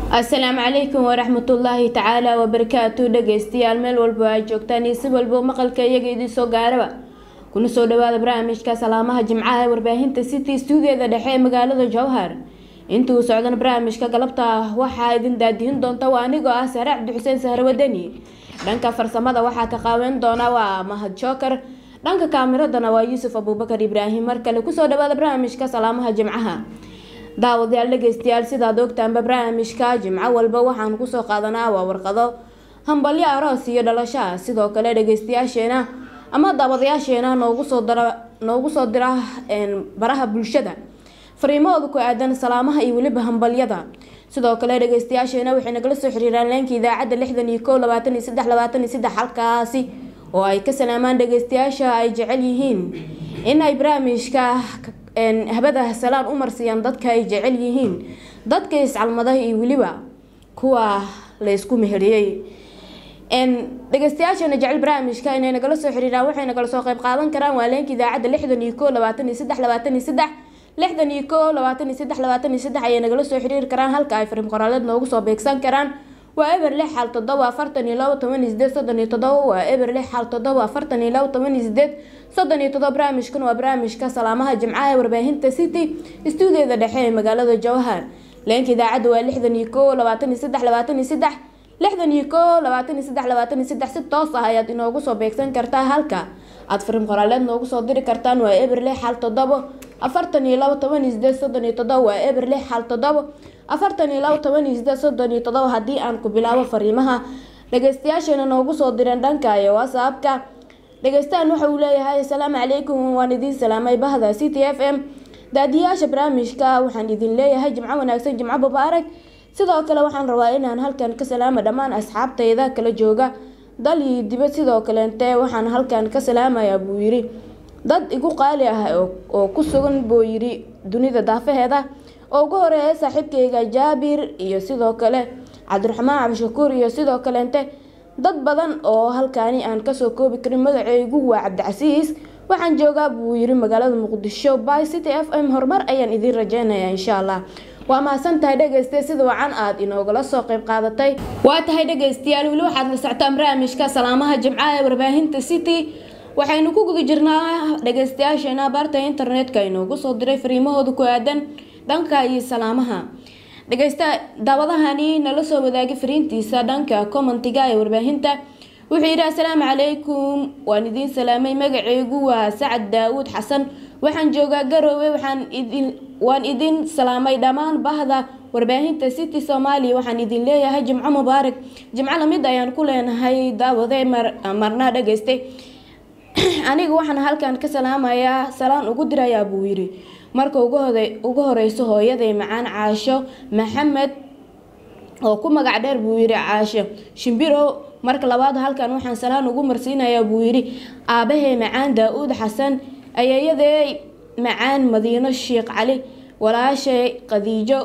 asalaamu calaykum waraxmatullaahi tacaala wabarakaatu dhegeystayaal meel walba ay joogtaan iyo si walbo maqalka iyaga idin soo gaaraba kuna soo dhawaada barnaamijka salaamaha jimcaha ee warbaahinta city stuudiada dhexe ee magaalada jowhar intuu socdan barnaamijka galabta waxaa idin daadihin doonta waa anigoo ah sare cabdi xuseen sahre wadani dhanka farsamada waxaa ka qaaweyn doona waa mahad jookar dhanka kaamiradana waa yuusuf abuubakar ibraahim mar kale kusoo dhawaada barnaamijka salaamaha jimcaha daawadayaal dhegeystayaal sidaad ogtaanba barnaamijka jimco walba waxaan kusoo qaadanaa waa warqado hambalyo aroos iyo dhalashaa sidoo kale dhegeystayaasheena ama daawadayaasheena noogu soo dara noogu soo dira baraha bulshada fariimahooda ku aadan salaamaha iyo weliba hambalyada sidoo kale dhegeystayaasheena waxay nagala soo xiriiraan leenka idaacadda lixdan iyo kow labaatan iyo saddex labaatan iyo saddex halkaasi oo ay ka salaamaan dhegeystayaasha ay jecel yihiin in ay barnaamijka habada salaan u marsiiyaan dadka ay jecel yihiin dadka iscalmada iyo weliba kuwa la isku meheriyey dhegeystayaashana jecel barnaamijka inay nagala soo xiriiraan waxay nagala soo qeyb qaadan karaan waa leenka idaacadda lixdan iyo kow labaatan iyo saddex labaatan iyo saddex lixdan iyo kow labaatan iyo saddex labaatan iyo saddex ayay nagala soo xiriiri karaan halka ay fariim qoraaleed noogu soo beegsan karaan waa eber lix xal todoba afartan iyo labo toban iyo sideed soddon iyo todoba waa eber lix xal todoba afartan iyo labo toban iyo sideed soddon iyo todoba barnaamijkan waa barnaamijka salaamaha jimcaha ee warbaahinta city stuudiyada dhexe ee magaalada jowhar leenka idaacadda waa lixdan iyo kow labaatan iyo saddex labaatan iyo saddex lixdan iyo kow labaatan iyo saddex labaatan iyo saddex si toos ah ayaad inoogu soo beegsan kartaa halka aada fariim qoraaleed noogu soo diri kartaan waa eber lix xal todobo afartan iyo labo toban iyo sideed soddon iyo todoba waa eber lix xal todobo afartan iyo labo toban iyo sideed soddon iyo todoba haddii aan ku bilaabo fariimaha dhegeystayaasheena noogu soo direen dhanka iyo whatsappka dhegeystaan waxa uu leeyahay asalaamu calaykum waan idiin salaamay bahda c t f m daadiyaasha barnaamijka waxaan idin leeyahay jimco wanaagsan jimco mubaarak sidoo kale waxaan rabaa inaan halkan ka salaama dhammaan asxaabtayda kala jooga dal iyo dibad sidoo kaleente waxaan halkan ka salaamayaa buu yiri dad igu qaali ah oo ku sugan buu yiri dunida daafaheeda oo ugu horeeya saaxiibkayga jaabir iyo sidoo kale cabdiraxmaan cabdishakuur iyo sidoo kaleente dad badan oo halkaani aan kasoo koobi karin magaceygu waa cabdicasiis waxaan joogaa buu yiri magaalada muqdisho by city f m horumar ayaan idiin rajeynayaa insha allah waa mahadsan tahay dhegeyste sida wacan aad inoogala soo qeyb qaadatay waa tahay dhegeystayaal weli waxaad la soctaan barnaamijka salaamaha jimcaha ee warbaahinta city waxaynu ku guda jirnaa dhegeystayaasheena baarta internetka inoogu soo diray fariimahooda ku aadan dhanka iyo salaamaha dhegeysta daawadahani nala soo wadaagay fariintiisa dhanka commentiga ee warbaahinta wuxuu yidhi asalaamu calaykum waan idiin salaamay magaceygu waa sacad daawuud xasan waxaan joogaa garoowe waxaan idin waan idin salaamay dhammaan bahda warbaahinta city soomaaliya waxaan idin leeyahay jimco mubaarak jimco lamid ayaan ku leenahay daawade marnaa dhageystay aniga waxaan halkan ka salaamayaa salaan ugu dirayaa buu yiri marka ugu horeyso hooyaday macaan caasho maxamed oo ku magac dheer buu yiri caasho shimbiro marka labaad halkan waxaan salaan ugu marsiinayaa buu yiri aabahey macaan daa-uud xasan ayeeyadey macaan madiino sheekh cali walaashay qadiijo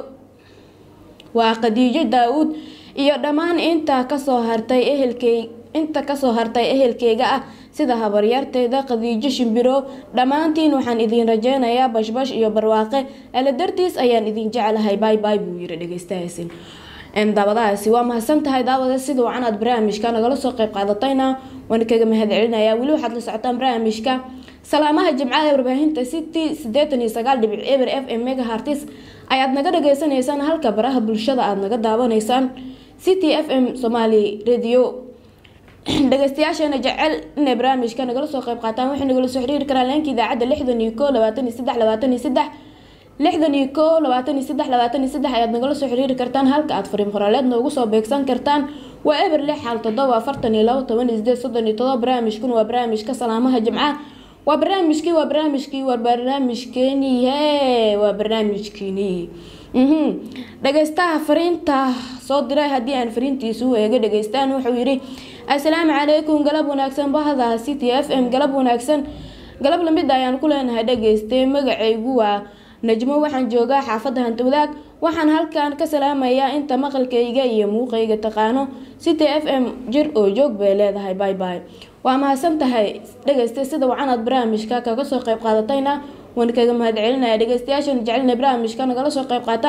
waa qadiijo daa-uud iyo dhammaan inta kasoo hartay ehelkey inta kasoo hartay ehelkeyga ah sida habaryarteyda qadiijo shimbiro dhammaantiin waxaan idin rajeynayaa bashbash iyo barwaaqe ala dartiis ayaan idin jeclahay bay bay buu yiri dhegeystahaasi daawadahaasi waa mahadsan tahay daawada sida wacan aad barnaamijka nagala soo qeyb qaadatayna waan kaga mahad celinayaa weli waxaad la socotaan barnaamijka salaamaha jimcaha ee warbaahinta city sideetan iyo sagaal dhibic eber f m mega hartis ayaad naga dhageysaneysaan halka baraha bulshada aada naga daawanaysaan city f m somali radio dhegeystayaasheena jecel inay barnaamijka nagala soo qeyb qaataan waxay nagala soo xiriiri karaan leenka idaacadda lixdan iyo kow labaatan iyo saddex labaatan iyo saddex lixdan iyo kow labaatan iyo saddex labaatan iyo saddex ayaad nagala soo xiriiri kartaan halka aad fariim qoraaleed noogu soo beegsan kartaan waa eber lix xal todoba afartan iyo labo toban iyo sideed soddon iyo todoba barnaamijkun waa barnaamijka salaamaha jimcaha waa barnaamijkii waa barnaamijkii waa barnaamijkeenii hee waa barnaamijkeenii dhegeystaha fariinta soo diray haddii aan fariintiisu eega dhegeystaan wuxuu yidhi assalaamu calaykum galab wanaagsan bahda c t f m galab wanaagsan galab lamid ayaan ku leenahay dhegeystay magacaygu waa najmo waxaan joogaa xaafadda hantawadaag waxaan halkan ka salaamayaa inta maqalkayga iyo muuqayga taqaano c t f m jir oo joog bay leedahay bay bay waa mahadsan tahay dhegeystay sida wacanaad barnaamijka kaga soo qeyb qaadatayna waan kaga mahad celinaya dhegeystayaashan jecelina barnaamijka nagala soo qeyb qaataan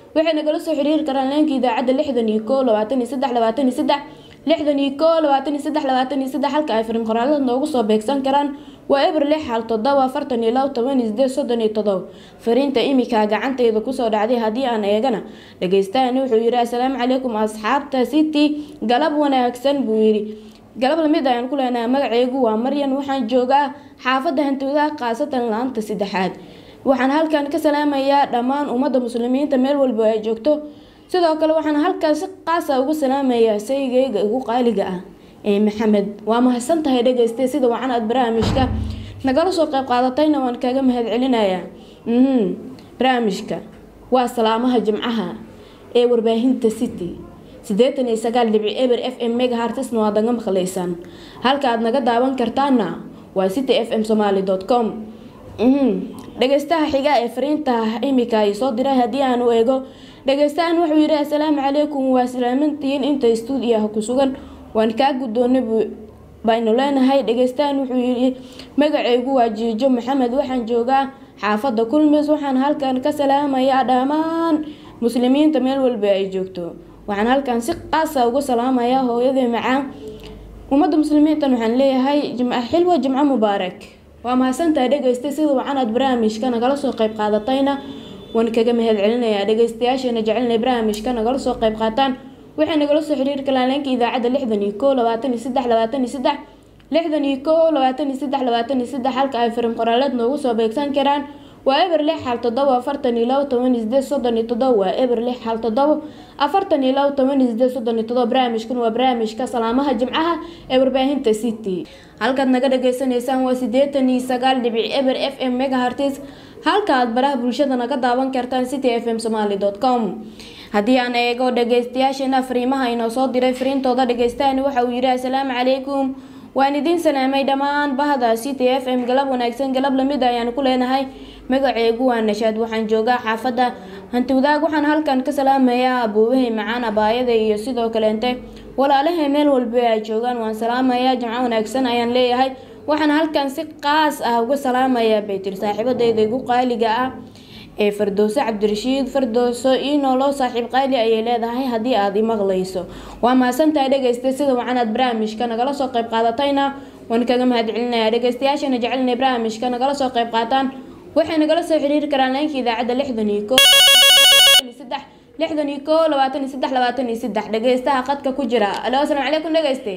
waxay nagala soo xiriiri karaan leenka idaacadda lixdan iyo koo labaatan iyo saddex labaatan iyo saddex lixdan iyo koo labaatan iyo saddex labaatan iyo saddex halka ay fariin qoraalada noogu soo beegsan karaan waa eber lix hal toddoba afartan iyo labo toban iyo sideed soddon iyo todoba fariinta imika gacanteyda kusoo dhacday haddii aan eegana dhageystaani wuxuu yidhi assalaamu calaykum asxaabta city galab wanaagsan buu yidhi galab lamid ayaan ku leenahay magaceygu waa maryan waxaan joogaa xaafadda hantiwadaha khaasatan laanta saddexaad waxaan halkan ka salaamayaa dhammaan ummadda muslimiinta meel walba ay joogto sidoo kale waxaan halkan si qaasa ugu salaamayaa saygeyga ugu qaaliga ah ee maxamed waa mahadsan tahay dhegeyste sida wacan aad barnaamijka nagala soo qayb qaadatayna waan kaga mahad celinayaa barnaamijka waa salaamaha jimcaha ee warbaahinta city siddeetan iyo sagaal dhibic eber f m megahartisna waad naga maqlaysaan halka aad naga daawan kartaana waa city f m somaly com dhageystaha xiga ee fariinta imika ay soo diray haddii aan u eego dhageystahan wuxuu yidhi assalaamu calaykum waa salaamantihiin inta stuudiyaha ku sugan waan kaa guddoonay baynu leenahay dhageystahan wuxuu yidhi magaceygu waa jiijo maxamed waxaan joogaa xaafadda kulmis waxaan halkan ka salaamayaa dhammaan muslimiinta meel walba ay joogto waxaan halkan si qaasa uga salaamayaa hooyadii macaan ummadda muslimiintan waxaan leeyahay jimco xilwa jimco mubaarak waa mahadsantahay dhegeystay sida wacan aad barnaamijka nagala soo qayb qaadatayna waan kaga mahad celinayaa dhegeystayaasheena jecelnay barnaamijka nagala soo qayb qaataan waxay nagala soo xiriiri karaan leenka idaacadda lixdan iyo koo labaatan iyo saddex labaatan iyo saddex lixdan iyo koo labaatan iyo saddex labaatan iyo saddex halka ay firim qoraaleed noogu soo beegsan karaan waa eber lix hal toddoba afartan iyo labo toban iyo sideed soddon iyo toddoba waa eber lix hal toddoba afartan iyo labo toban iyo sideed soddon iyo toddoba barnaamijkan waa barnaamijka salaamaha jimcaha ee warbaahinta city halkaad naga dhageysanaysaan waa siddeetan iyo sagaal dhibic eber f m megahartis halka aad baraha bulshada naga daawan kartaan city f m somaly com haddii aan eego dhageystayaasheena fariimaha inoo soo diray fariintooda dhageystaani waxa uu yidhi assalaamu calaykum waan idiin salaamay dhammaan bahda city f m galab wanaagsan galab lamid ayaan ku leenahay magaceegu waa nashaad waxaan joogaa xaafadda hantiwadaag waxaan halkan ka salaamayaa abuubahay macaan abaayada iyo sidoo kaleente walaalahay meel walba ay joogaan waan salaamayaa jimco wanaagsan ayaan leeyahay waxaan halkan si qaas ah uga salaamayaa baytir saaxiibadeyda igu qaaliga ah ee fardooso cabdirashiid fardooso ii nooloo saaxiib qaali ayay leedahay haddii aad i maqlayso waa mahadsantahay dhegeysta sida wacan aad barnaamijka nagala soo qayb qaadatayna waan kaga mahad celinayaa dhegeystayaashana jecelnay barnaamijka nagala soo qayb qaataan waxay nagala soo xiriiri karaan leenka idaacadda lixdan iyo koo saddex lixdan iyo koo labaatan iyo saddex labaatan iyo saddex dhegeystaha qadka ku jira alo asalaamu calaykum dhegeyste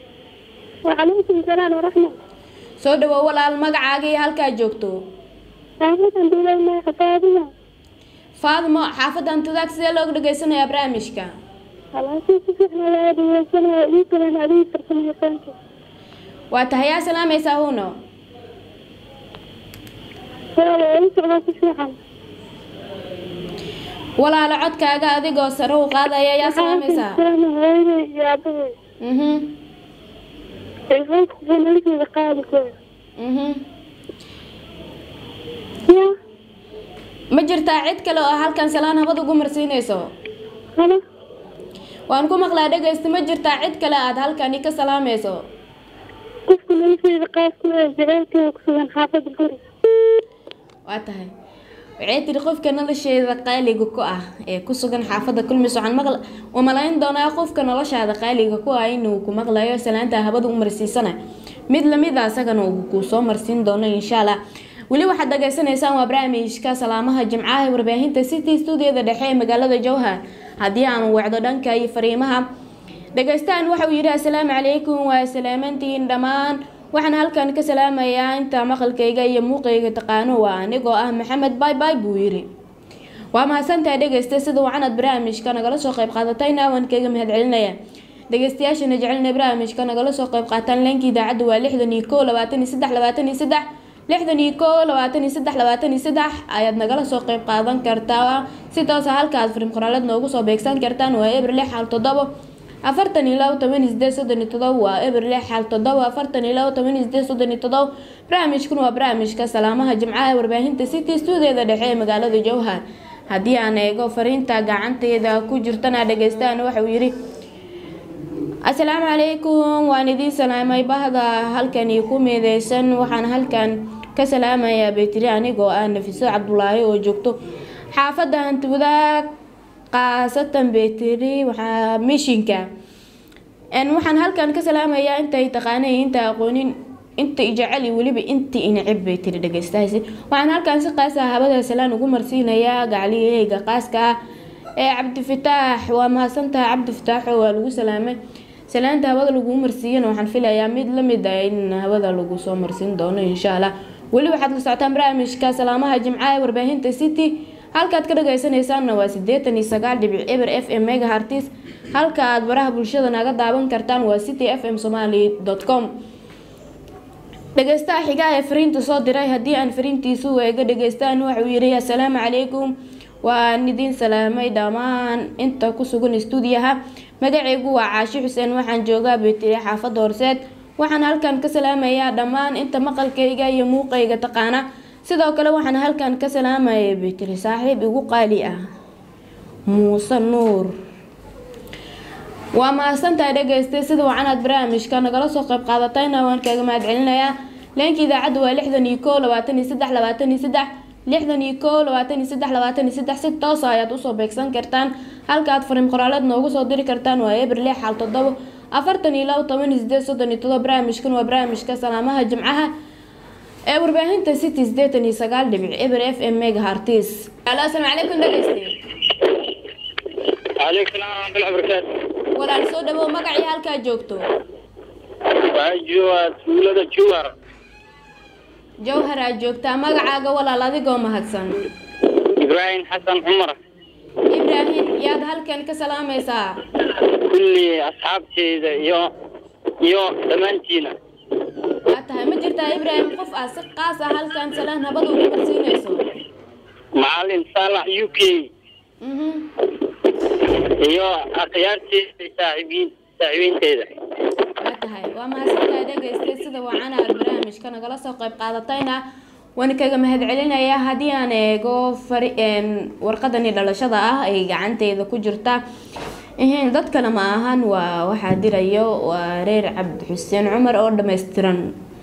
وعليكم السلام ورحمة soo dhawow walaal magacaaga iyo halkaa joogto xaafadan duulayna xafaadiya faadmo xaafadda hantidaag sidee looga dhageysanayaa barnaamijka halaasii si fiican loo dhageysanaya ii kalan adiga farsamayaqaanka waa tahay yaa salaamaysaa huno wala ii socdaa si fiican walaalo codkaaga adigoo sare u qaadaya yaa salaamaysaa salaama hooyaday iyo aabahay mhm telefoonka nolosheeda qaadi kara mhm ya ma jirtaa cid kale oo halkan salaan habad ugu marsiinayso halo waan ku maqlaa dhegaysta ma jirtaa cid kale aad halkani ka salaamayso qofka nolosheeda qaad ku ee jaceylkeeda ku sugan xaafada guri waa tahay waxay tiri qofka nolosheeda qaaliga ku ah ee ku sugan xaafadda kulmis waxaan maqla waa malayn doonaa qofka noloshaada qaaliga ku ah inuu ku maqlayo salaanta habada u marsiisana mid lamid a isagana uu kuu soo marsiin doono insha allah weli waxaad dhageysanaysaan waa barnaamijka salaamaha jimcaha ee warbaahinta city stuudiyada dhexe ee magaalada jowhar haddii aan wacdo dhanka iyo fariimaha dhegeystahan waxa uu yidhi assalaamu calaykum waa salaamantihiin dhammaan waxaan halkan ka salaamayaa inta maqalkayga iyo muuqayga taqaano waa anigoo ah maxamed bay bay buu yidhi waa mahadsantahay dhegeysta sida wacanad barnaamijka nagala soo qayb qaadatayna waan kaga mahad celinaya dhegeystayaashana jecelna barnaamijka nagala soo qayb qaataan leenka idaacadda waa lixdan iyo koo labaatan iyo saddex labaatan iyo saddex lixdan iyo koo labaatan iyo saddex labaatan iyo saddex ayaad nagala soo qayb qaadan kartaa si toosa halka aad firim qoraalad noogu soo beegsan kartaan waa eber lix hal toddobo afartan iyo labo toban iyo sideed soddon iyo todoba waa eber lix hal toddoba afartan iyo labo toban iyo sideed soddon iyo todoba barnaamijkan waa barnaamijka salaamaha jimcaha ee warbaahinta city stuudiyada dhexe ee magaalada jowhar haddii aan eego fariinta gacanteeda ku jirtana dhegeystaan waxa uu yidhi assalaamu calaykum waan idiin salaamay bahda halkani ku meedeysan waxaan halkan ka salaamayaa baytiri anigoo ah nafiso cabdulaahi oo joogto xaafadda hanti wadaag khaasatan beteri waxaa mishinka waxaan halkan ka salaamayaa intay taqaanay inta aqoonin inta ijecel iyo weliba inta inacib bay tiri dhegeystahaasi waxaan halkan si qaas ah habada salaan ugu marsiinayaa gacliyaheyga qaaska ah ee cabdifataax waa mahadsantahay cabdifataaxo waa lagu salaamay salaanta hawada laguu marsiiyana waxaan filayaa mid lamid ah in hawada lagu soo marsiin doono insha allah weli waxaad la socotaan barnaamijka salaamaha jimcaha ee warbaahinta city halkaad ka dhageysanaysaanna waa sideetan iyo sagaal dhibic eber f m mega hartis halka aad baraha bulshada naga daawan kartaan waa city f m somaly com dhegeystaha xigaa ee fariinta soo diray haddii aan fariintiisu eega dhegeystaan waxauu yiri assalaamu calaykum waan idiin salaamay dhammaan inta ku sugan stuudiyaha magacaygu waa caashi xuseen waxaan joogaa betiri xaafadda horseed waxaan halkan ka salaamayaa dhammaan inta maqalkayga iyo muuqayga taqaana sidoo kale waxaan halkan ka salaamaya betiri saaxiib igu qaali ah muuse nuur waa mahadsantahay dhegeystay sida wacanaad barnaamijka nagala soo qayb qaadatayna waan kaaga mahad celinayaa leenka idaacadda waa lixdan iyo koo labaatan iyo saddex labaatan iyo saddex lixdan iyo koo labaatan iyo saddex labaatan iyo saddex si toosa ayaad usoo beegsan kartaan halka aad fariin qoraaleed noogu soo diri kartaan waa eber lix xal toddobo afartan iyo labo toban iyo sideed soddon iyo todoba barnaamijkan waa barnaamijka salaamaha jimcaha ee warbaahinta city sideetan iyo sagaal dhibic eber f m mega hartis alo asalaamu calaykum dhegeyste calaykum salaam waraxmatullahi wabarakaatu walaal soo dhawow magacii halkaa joogto waxaan joogaa tuulada jowhar jawhar aad joogtaa magacaaga walaal adigoo mahadsan ibraahim xasan cumar ibraahim yaad halkan ka salaamaysaa kulli asxaabteyda iyo iyo dhammaantiina waa tahay ma jirtaa ibraahim qof aad si qaas ah halkan salaan habada ugu marsiinayso macalin saalax u k mhm iyo akhyaarteyda saaxiibiin saaxiibiinteyda waa tahay waa mahadsantahay dhegeystay sida wacan aad barnaamijka nagala soo qayb qaadatayna waan kaga mahad celinayaa haddii aan eego fari warqadani dhalashada ah ay gacanteyda ku jirta ihin dad kale ma ahan waa waxaa dirayo waa reer cabdi xuseen cumar oo dhammaystiran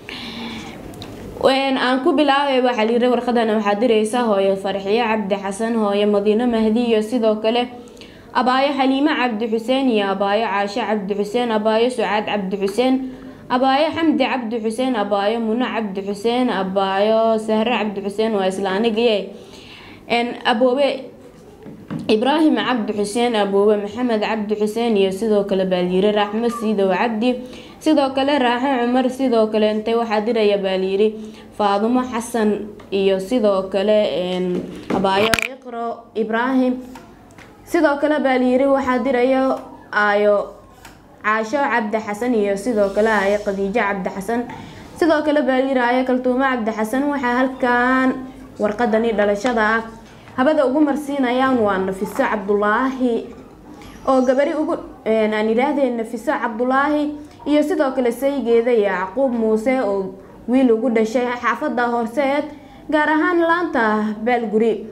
aan ku bilaabay waxaa layiri warqadana waxaa diraysa hooyo farxiyo cabdi xasan hooyo madiino mahdi iyo sidoo kale abaayo xaliimo cabdi xuseen iyo abaayo caasho cabdi xuseen abaayo sucaad cabdi xuseen abaayo xamdi cabdi xuseen abaayo muno cabdi xuseen abaayo sahre cabdi xuseen waa isla anigiye aboobe ibraahim cabdi xuseen aboobe maxamed cabdi xuseen iyo sidoo kale baalyiri raaxmo siidow cabdi sidoo kale raaxo cumar sidoo kale intay waxaa diraya baalyiri faadumo xasan iyo sidoo kale abaayo iqro ibraahim sidoo kale baalyiri waxaa dirayo aayo caasho cabdi xasan iyo sidoo kale aayo khadiijo cabdi xasan sidoo kale baalyiri aayo kaltuumo cabdi xasan waxaa halkan warqadani dhalashada ah habada ugu marsiinayaan waa nafiso cabdulaahi oo gabari ugu aan idhaahdeen nafiso cabdulaahi iyo sidoo kale saygeeda yacquub muuse oo wiil ugu dhashay xaafada horseed gaar ahaan laanta baalguri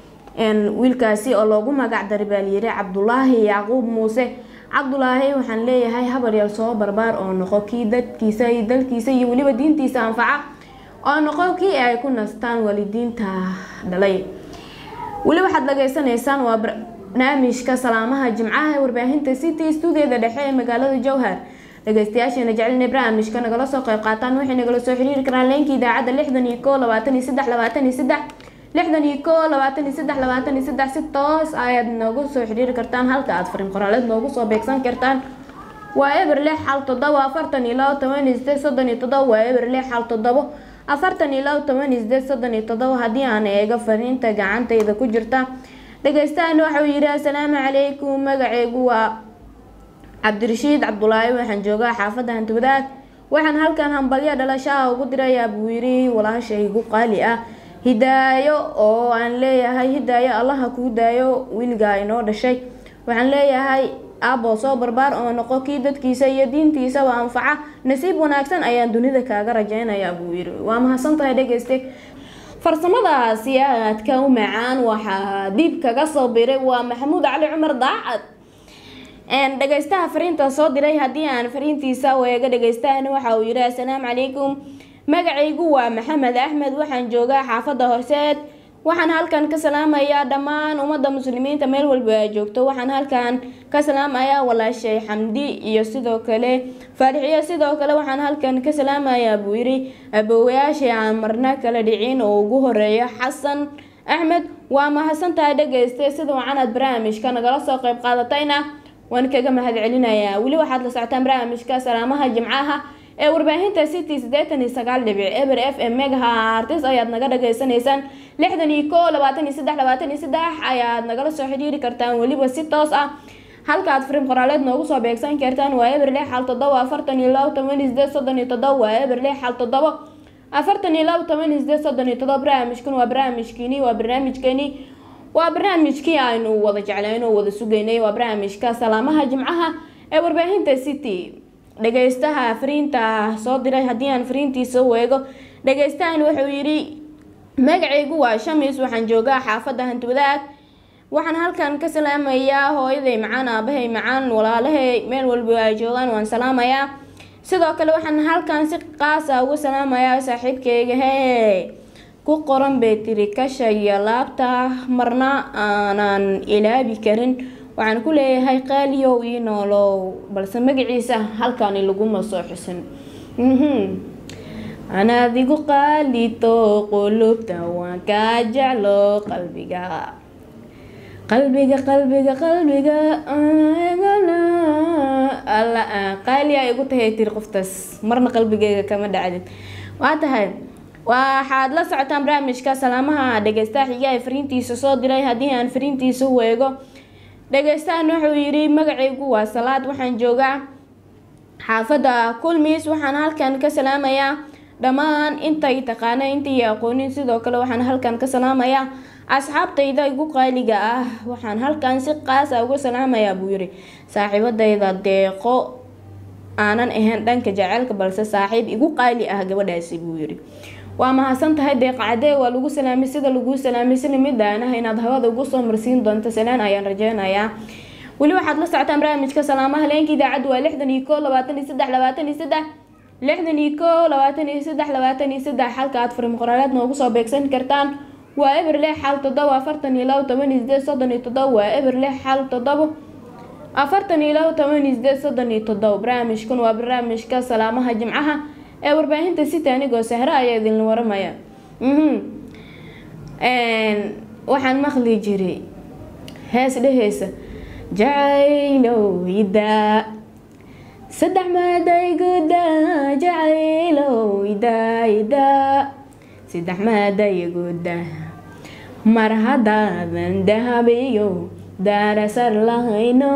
wiilkaasi oo loogu magac daray baalyiri cabdulaahi yacquub muuse cabdulaahi waxaan leeyahay habaryar soo barbaar oo noqo kii dadkiisa iyo dalkiisa iyo weliba diintiisa anfaca oo noqo kii ay ku nastaan waalidiinta dhalay weli waxaad dhageysanaysaan waa barnaamijka salaamaha jimcaha ee warbaahinta city stuudiada dhexe ee magaalada jowhar dhageystayaasheena jecelina barnaamijka nagala soo qayb qaataan waxay nagala soo xiriiri karaan leenka idaacadda lixdan iyo koo labaatan iyo saddex labaatan iyo saddex lixdan iyo koo labaatan iyo saddex labaatan iyo saddex si toos ayaad noogu soo xiriiri kartaan halka aad fariin qoraaleed noogu soo beegsan kartaan waa eber lix xal toddobo afartan iyo labo toban iyo sideed soddon iyo toddobo waa eber lix xal toddobo afartan iyo labo toban iyo sideed soddon iyo toddobo haddii aan eego fariinta gacantayda ku jirta dhegeystahan waxauu yidhi assalaamu calaykum magaceygu waa cabdirashiid cabdulaahi waxaan joogaa xaafadda hanti wadaag waxaan halkan hambalyo dhalashaha ugu dirayaa buu yidhi walaashaygu qaali ah hidaayo oo aan leeyahay hidaayo allaha kuu daayo wiilgaa inoo dhashay waxaan leeyahay aaboo soo barbaar oo noqo kii dadkiisa iyo diintiisaba anfaca nasiib wanaagsan ayaan dunida kaaga rajeynayaa buu yidhi waa mahadsantahay dhegeyste farsamadaasi aadka u macaan waxaa diib kaga soo biray waa maxamuud cali cumar daacad dhegeystaha fariinta soo diray haddii aan fariintiisa weega dhegeystahan waxa uu yidhi assalaamu calaykum magacaygu waa maxamed axmed waxaan joogaa xaafadda horseed waxaan halkan ka salaamayaa dhammaan ummadda muslimiinta meel walba ay joogto waxaan halkan ka salaamayaa walaashay xamdi iyo sidoo kale faarixiyo sidoo kale waxaan halkan ka salaamayaa buu yidhi abowayaashii aan marna kala dhicin oo ugu horeeya xasan axmed waa mahadsantahay dhegayste sida wacanaad barnaamijka nagala soo qayb qaadatayna waan kaga mahad celinayaa weli waxaad la socotaan barnaamijka salaamaha jimcaha ee warbaahinta city siddeetan iyo sagaal dhibic eber f m megaha artis ayaad naga dhagaysanaysaan lixdan iyo koo labaatan iyo saddex labaatan iyo saddex ayaad nagala soo xidhiiri kartaan weliba si toos ah halkaad frim qoraaleed noogu soo beegsan kartaan waa eber lix xal toddoba afartan iyo labo toban iyo sideed soddon iyo toddoba waa eber lix xal toddoba afartan iyo labo toban iyo sideed soddon iyo toddoba barnaamijkan waa barnaamijkiini waa barnaamijkeeni waa barnaamijkii aynu wada jeclayn oo wada sugaynay waa barnaamijka salaamaha jimcaha ee warbaahinta city dhagaystaha fariinta soo diray haddii aan fariintiisa weego dhagaystahan wuxuu yidhi magacaygu waa shamis waxaan joogaa xaafadda hantiwadaag waxaan halkan ka salaamayaa hooyaday macaan aabahay macaan walaalahay meel walba ay joogaan waan salaamayaa sidoo kale waxaan halkan si qaasa uga salaamayaa saaxiibkayga hee ku qoran bay tiri kasha iyo laabta marna aanan ilaabi karin waxaan ku leeyahay qaaliyow ii noolow balse magaciisa halkani laguma soo xusin anaad igu qaalito qulubta waan kaa jeclo qalbiga qalbiga qalbiga qalbiga alla qaaliyaa igu tahay tiri qoftaas marna qalbigeyga kama dhacdid waa tahay waxaad la socotaan barnaamijka salaamaha dhageystaha xiga ee fariintiisa soo diray haddii aan fariintiisa weego dhageystahan wuxuu yidhi magacaygu waa salaad waxaan joogaa xaafadda kulmis waxaan halkan ka salaamayaa dhammaan intay taqaana intay aqoonin sidoo kale waxaan halkan ka salaamayaa asxaabtayda igu qaaliga ah waxaan halkan si qaasa uga salaamayaa buu yidhi saaxiibadayda deeqo aanan ahayn dhanka jaceylka balse saaxiib igu qaali ah gabadhaasi buu yidhi waa mahadsan tahay deeqacadee waa lagu salaamay sida laguu salaamay si lamid aanaha inaad hawada ugu soo marsiin doonto salaan ayaan rajeynayaa weli waxaad la socotaan barnaamijka salaamaha leenka idaacaddu waa lixdan iyo koo labaatan iyo saddex labaatan iyo saddex lixdan iyo koo labaatan iyo saddex labaatan iyo saddex halka aad farim qoraaleed noogu soo beegsan kartaan waa eber lix xal toddoba afartan iyo labo toban iyo sideed soddon iyo toddoba waa eber lix xal toddoba afartan iyo labo toban iyo sideed soddon iyo toddoba barnaamijkan waa barnaamijka salaamaha jimcaha ee warbaahinta city anigoo sahre ayaa idinla waramaya waxaan maqli jiray hees dheheysa jacaylow idaa saddex maaday guda jacaylow idaa idaa saddex maaday guda mar haddaadan dahabiyo daarasar lahayno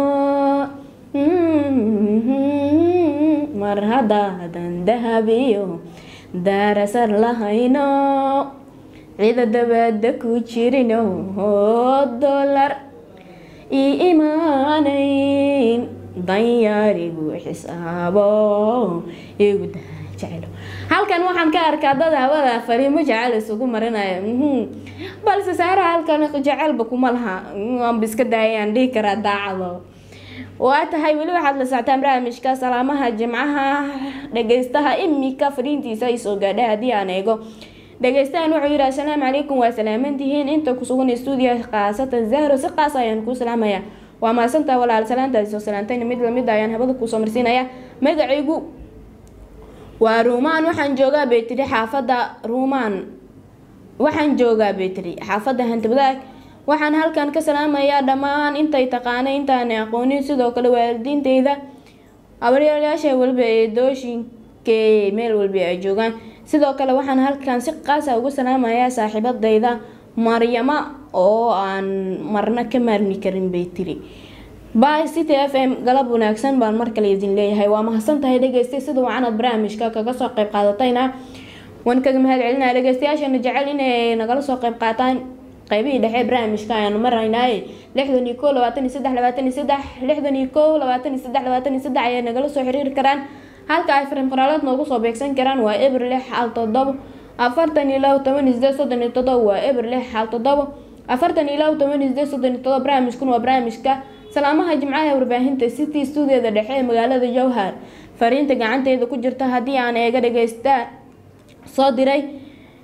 mar haddaadan dahabiyo daarasar lahayno cida dabada ku jirino oo dolar ii imaanayn danyaarigu xisaabo igu jecelo halkan waxaan ka arkaa dad hawada fariimo jecel isugu marinaya balse saara halkan jecelba kuma laha waanba iska daayaan dhihi karaa daacado waa tahay weli waxaad la soctaan barnaamijka salaamaha jimcaha dhageystaha imika fariintiisa ay soo gaadhay haddii aan eego dhageystahan wuxuu yidhi assalaamu calaykum waa salaamantihiin inta ku sugan stuudiya khaasatan zahro si qaas ayaan kuu salaamaya waa mahadsantaa walaal salaantaasi soo salaantayna mid lamid ayaan habada kuusoo marsiinaya magacaygu waa ruumaan waxaan joogaa bay tiri xaafadda ruumaan waxaan joogaa bay tiri xaafadda hantibadaag waxaan halkan ka salaamayaa dhammaan intay taqaana intaana aqoonin sidoo kale waalidiinteyda abaryaalayaasha waliba ee dooshinkee meel walba ay joogaan sidoo kale waxaan halkan si qaasa uga salaamayaa saaxiibadayda maryamo oo aan marna ka maarmi karin bay tiri by city f m galab wanaagsan baan mar kale idin leeyahay waa mahadsan tahay dhegeystay sida wacanad barnaamijka kaga soo qayb qaadatayna waan kaga mahad celinaya dhegeystayaashana jecel inay nagala soo qayb qaataan qaybihii dhexe barnaamijka ayaanu maraynaaye lixdan iyo koo labaatan iyo saddex labaatan iyo saddex lixdan iyo koo labaatan iyo saddex labaatan iyo saddex ayay nagala soo xiriiri karaan halka ay farin qoraaleed noogu soo beegsan karaan waa eber lix xal toddoba afartan iyo labo toban iyo sideed soddon iyo toddoba waa eber lix xal toddoba afartan iyo labo toban iyo sideed soddon iyo toddoba barnaamijkun waa barnaamijka salaamaha jimcaha ee warbaahinta city stuudiyada dhexe ee magaalada jowhar fariinta gacanteeda ku jirta haddii aan eega dhageysta soo diray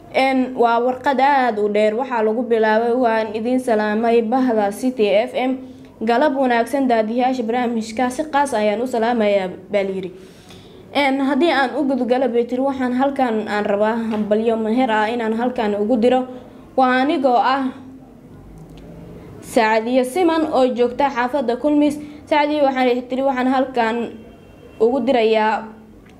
n waa warqad aada u dheer waxaa lagu bilaabay waan idiin salaamay bahda city f m galab wanaagsan daadiyaasha barnaamijka si qaas ayaan u salaamayaa baa layiri n haddii aan u gudgala betri waxaan halkan aan rabaa hambalyo meher ah inaan halkan ugu diro waa anigoo ah saacadiyo siman oo joogta xaafada kulmis saacadiyo waxaan tiri waxaan halkan ugu dirayaa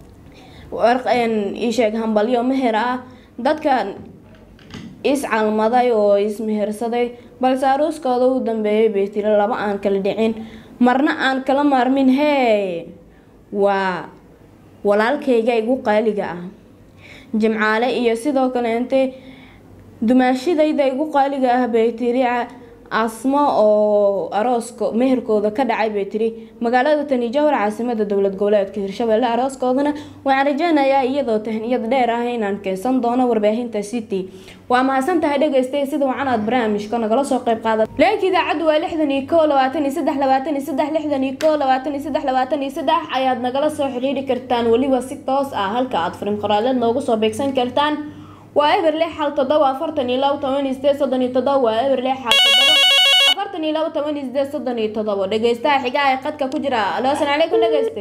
isheeg hambalyo meher ah dadka iscalmaday oo ismehersaday balse aruuskooda u dambeeyay bay tiri laba aan kala dhicin marna aan kala maarmin hee waa walaalkayga igu qaaliga ah jimcaale iyo sidoo kaleente dumaashidayda igu qaaliga ah bay tiri asmo oo arooska meherkooda ka dhacay bay tiri magaalada tani jowhar caasimada dowlad goboleedka hirshabelle arooskoodana waxaan rajeynayaa iyadoo tahniyad dheer ah inaan keensan doono warbaahinta city waa mahadsan tahay dhegeystay sida wacan aad barnaamijka nagala soo qayb qaada leenka idaacaddu waa lixdan iyo koo labaatan iyo saddex labaatan iyo saddex lixdan iyo koo labaatan iyo saddex labaatan iyo saddex ayaad nagala soo xidhiiri kartaan weliba si toos ah halka aad fariin qoraaleed noogu soo beegsan kartaan waa eber lix hal toddoba afartan iyo labo toban iyo sideed soddon iyo toddoba waa eber lix hal toddoba afartan iyo labo toban iyo sideed soddon iyo toddoba dhegeystaha xigaa ee qadka ku jira alo asalaamu calaykum dhegeyste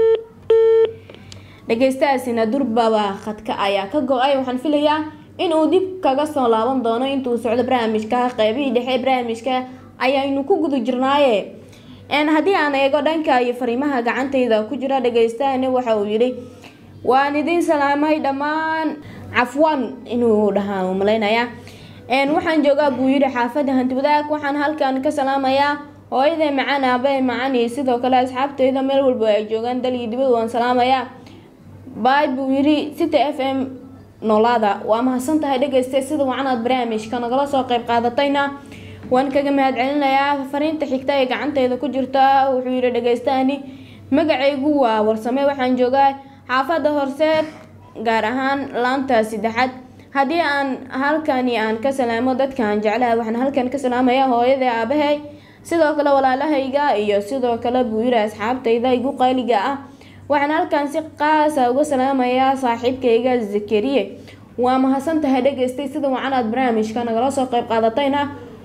dhegeystahaasina durbaba khadka ayaa ka go-ay waxaan filayaa in uu dib kaga soo laaban doono intuu socdo barnaamijka qeybihii dhexe barnaamijka ayaynu ku guda jirnaaye haddii aan eego dhanka iyo fariimaha gacantayda ku jira dhegeystahani waxa uu yidhi waan idiin salaamay dhammaan cafwan inuu dhahaa malaynayaa waxaan joogaa buu yidhi xaafada hantiwadaag waxaan halkan ka salaamayaa hooyaday macaan aabay macaan iyo sidoo kale asxaabteyda meel walba ay joogaan dal iyo dibad waan salaamayaa bay buu yidhi city f m noolaada waa mahadsan tahay dhegeysta sida wacanaad barnaamijka nagala soo qayb qaadatayna waan kaga mahad celinayaa fariinta xigta ee gacanteyda ku jirta wuxuu yidhi dhegeystahani magacaygu waa warsame waxaan joogaa xaafada horseed gaar ahaan laanta saddexaad haddii aan halkani aan ka salaamo dadkaan jeclaha waxaan halkan ka salaamayaa hooyada aabahay sidoo kale walaalahayga iyo sidoo kale buu yiri asxaabtayda igu qaaliga ah waxaan halkan si qaasa uga salaamayaa saaxiibkayga zakariye waa mahadsan tahay dhegeystay sida wacanaad barnaamijka nagala soo qayb qaadatayna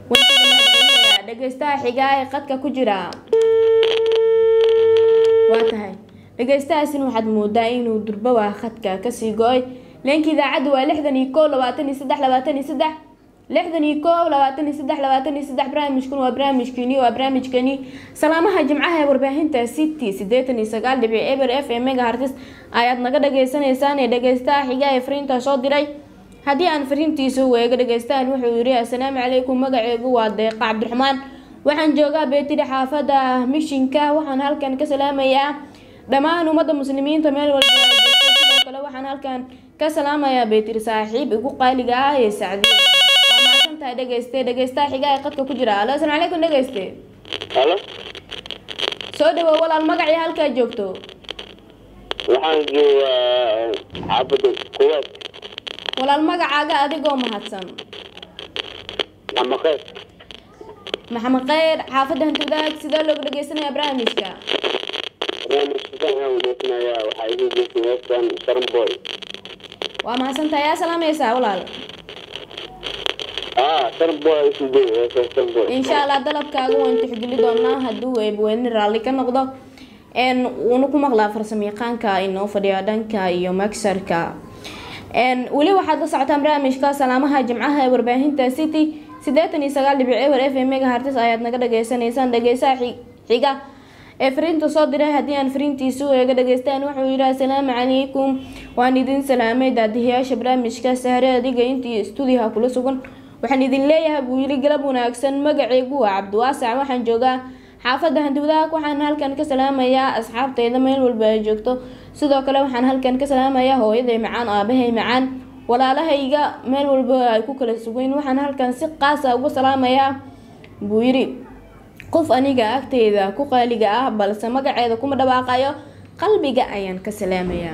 dhegeystaha xigaa ee qadka ku jira waa tahay dhegeystahaasina waxaad moodaa inuu durbawa khadka kasii go-ay leenka idaacadda waa lixdan iyo koo labaatan iyo saddex labaatan iyo saddex lixdan iyo koo labaatan iyo saddex labaatan iyo saddex barnaamijkuna waa barnaamijkeeni waa barnaamijkeeni salaamaha jimcaha ee warbaahinta city sideetan iyo sagaal dhibic eber f m megahartis ayaad naga dhagaysanaysaan ee dhegeystaha xiga ee fariinta soo diray haddii aan fariintiisa weego dhegeystahan wuxuu yidhi assalaamu calaykum magaceegu waa deeqa cabdiraxmaan waxaan joogaa beetiri xaafada mishinka waxaan halkan ka salaamayaa dhammaan ummadda muslimiinta meel walba sidoo kale waxaan halkan ka salaamayaa beetiri saaxiib igu qaaliga ah ee sacdiyo waa mahadsan tahay dhegeyste dhegeystaha xigaa ee qadka ku jira alo asalaamu calaykum dhegeyste halo soo dhawow walaal magacii halkaa joogto waxaan joogaa xaafada kuwaad walaal magacaaga adigoo mahadsan maxamed maxamed kheyr xaafadda hantiwadaag sidee looga dhegeysanaya barnaamijka barnaamijka aan wadaysanayaa waxaa igu geysay heestan sharmboy waa mahadsantahay yaa salaamaysaa walaal ah sharmboy isu day heestan sharmboy insha allah dalabkaaga waan tixgeli doonaa hadduu eebweyne raalli ka noqdo n wuuna ku maqlaa farsamayaqaanka inoo fadhiya dhanka iyo magsarka weli waxaad la socotaan barnaamijka salaamaha jimcaha ee warbaahinta city sideetan iyo sagaal dhibic ewer f m megahartis ayaad naga dhageysanaysaan dhegeysaha xiga ee fariinta soo diray haddii aan fariintiisu eega dhageystaan wuxuu yidhi assalaamu calaykum waan idin salaamay daadihiyaasha barnaamijka sahre adiga intii stuudiyaha kula sugan waxaan idin leeyahay buu yidhi galab wanaagsan magacaygu waa cabdiwaasac waxaan joogaa xaafadda hantiwadaag waxaan halkan ka salaamayaa asxaabteyda meel walba ay joogto sidoo kale waxaan halkan ka salaamayaa hooyaday macaan aabahay macaan walaalahayga meel walba ay ku kala sugeyn waxaan halkan si qaasa uga salaamayaa buu yidhi qof aniga agteyda ku qaaliga ah balse magaceeda kuma dhawaaqayo qalbiga ayaan ka salaamayaa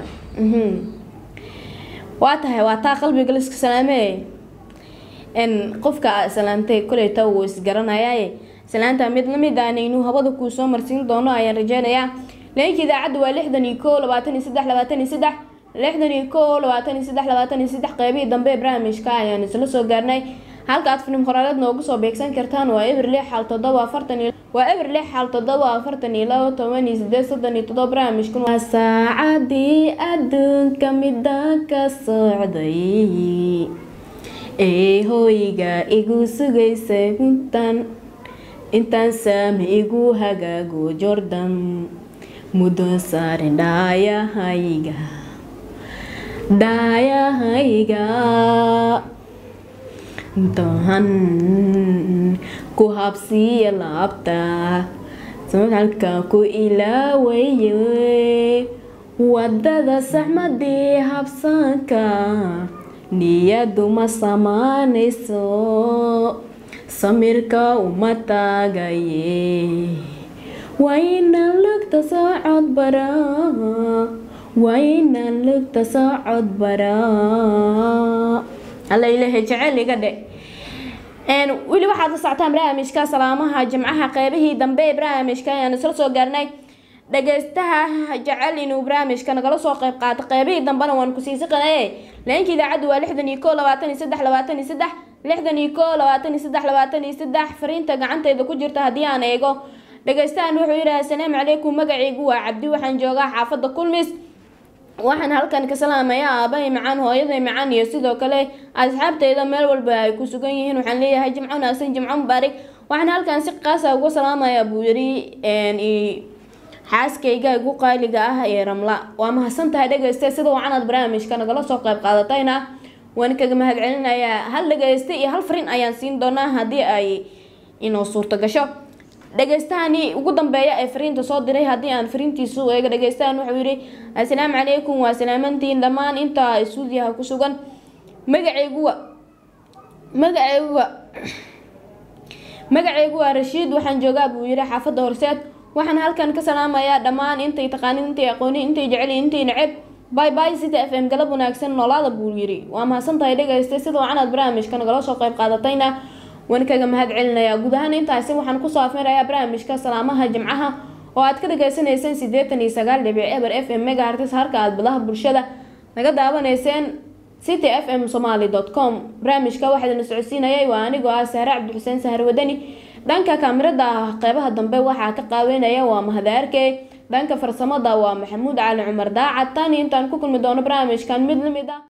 waa tahay waa taa qalbiga laiska salaamee n qofka salaamtay koleyta wuu isgaranayaaye salaanta mid lamid aan inuu hawada kuu soo marsiin doono ayaan rajeynayaa leenka idaacadda waa lixdan iyo koo labaatan iyo saddex labaatan iyo saddex lixdan iyo kow labaatan iyo saddex labaatan iyo saddex qeybihii dambe ee barnaamijka ayaan isla soo gaarnay halka aad filim qoraaleed noogu soo beegsan kartaan waa eber lix xal toddoba afartan iyo waa eber lix xal toddoba afartan iyo labo toban iyo sideed soddon iyo toddoba barnaamijkan waa saacadii adduunka mida ka socday ee hooyga igu sugaysa intaan intaan saami igu hagaago jordan muddo saarin dhaayahayga dhaayahayga intaan ku habsiiya laabta halka ku ilaawaye wadada saxmadii habsanka niyadu ma samaanayso samirka uma taagaye wayna lugta socod baraa wayna lugta socod baraa alla ilaahay jecel iga dhe weli waxaad la socotaan barnaamijka salaamaha jimcaha qeybihii dambe ee barnaamijka ayaan isla soo gaarnay dhageystaha jecel inuu barnaamijka nagala soo qeyb qaato qeybihii dambena waan ku siisi qanaye leenka idaacaddu waa lixdan iyo kow labaatan iyo saddex labaatan iyo saddex lixdan iyo kow labaatan iyo saddex labaatan iyo saddex fariinta gacanteyda ku jirta haddii aan eego dhageystahan wuxuu yidhaha asalaamu calaykum magacaygu waa cabdi waxaan joogaa xaafadda kulmis waxaan halkan ka salaamayaa aabahay macaan hooyaday macaan iyo sidoo kale asxaabteyda meel walba ay ku sugan yihiin waxaan leeyahay jimco wanaagsan jimco mubaarig waxaan halkan si qaasa uga salaamayaa buu yiri xaaskayga igu qaaliga ah ee ramla waa mahadsan tahay dhegeyste sida wacanad barnaamijka nagala soo qayb qaadatayna waan kaga mahad celinayaa hal dhageyste iyo hal farin ayaan siin doonaa haddii ay inoo suurto gasho dhageystahani ugu dambeeya ee fariinta soo diray haddii aan fariintiisu eega dhageystahan wuxuu yidhi assalaamu calaykum waa salaamantiin dhammaan inta suudiyaha ku sugan magacayguwa magacayguwa magacaygu waa rashiid waxaan joogaa buu yidhi xaafadda horseed waxaan halkan ka salaamayaa dhammaan intay taqaanin intay aqoonin intay jecel intay neceb bay bay city f m galab wanaagsan noolaada buu yidhi waa mahadsan tahay dhegeystay sida wacanaad barnaamijka nagala soo qayb qaadatayna waan kaga mahad celinayaa guud ahaan intaasi waxaan kusoo afmirayaa barnaamijka salaamaha jimcaha oo aad ka dhagaysanayseen siddeetan iyo sagaal dhibic eber f m megahartis halka aad badaha bulshada naga daawanayseen city f m somaly com barnaamijka waxaadna socodsiinayay waa anigoo ah sahre cabdixuseen sahar wadani dhanka kaamirada qeybaha dambe waxaa ka qaaweynaya waa mahadaarke dhanka farsamada waa maxamuud cali cumar daacad tani intaan ku kulmi doono barnaamijkan mid lamid ah